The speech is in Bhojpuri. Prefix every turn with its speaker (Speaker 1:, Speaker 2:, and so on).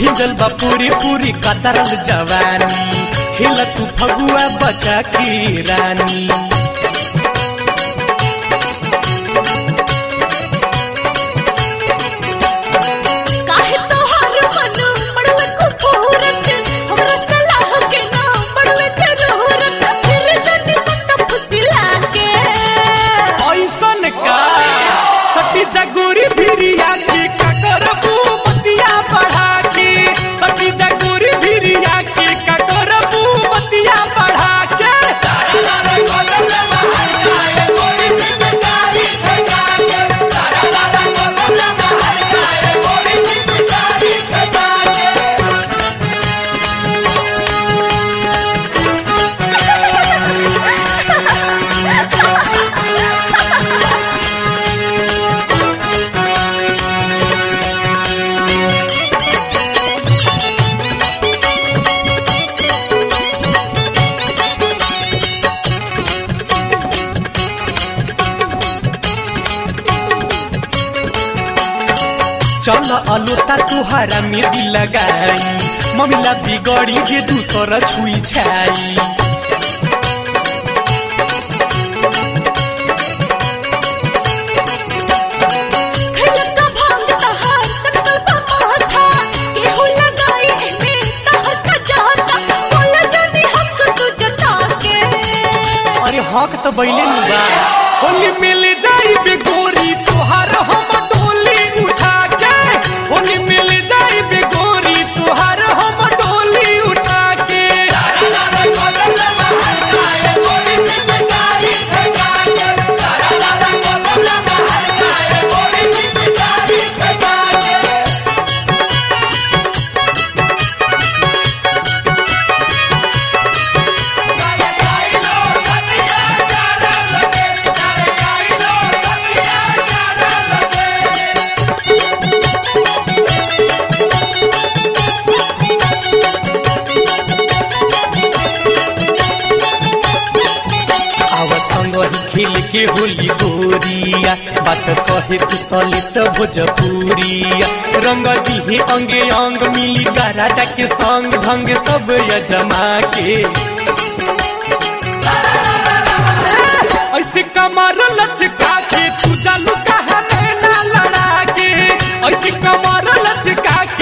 Speaker 1: भिजल बा पूरी पूरी कतरल जवानी खेल तू फगुआ बचा की रानी
Speaker 2: काहे तोहार मन पड़वे कुफूरत हमरा सलाह के ना पड़वे जरूरत फिर जनी सट फुसिला के
Speaker 1: ऐसन का सती जगोरी भिरिया की ककर बतिया बढ़ा के सती जगोरी भिरिया की ककर बतिया बढ़ा के चल अलुता तुहारा में दिल लगाई ममिला बिगड़ी जे दूसर छुई छाई
Speaker 2: खैलका भांग तहार सकल माथा केहू लगाई एमे तहर का जाता बोला जनी हमको तू जता के
Speaker 1: अरे हक तो बैले नु बा होली मिल जाई बे गोरी तुहार हम डोली उठा के होली मिल जाई बे गोरी तुहार हम डोली उठा के आवा संग ही खेल के होली गोरिया बात कहे तू सले सब भोजपुरिया रंग दिहे अंगे अंग मिली गाराटा के संग भंग सब यजमा के ऐसे कमर लचका के तू जालू कहा में ना लड़ा के ऐसे कमर लचका के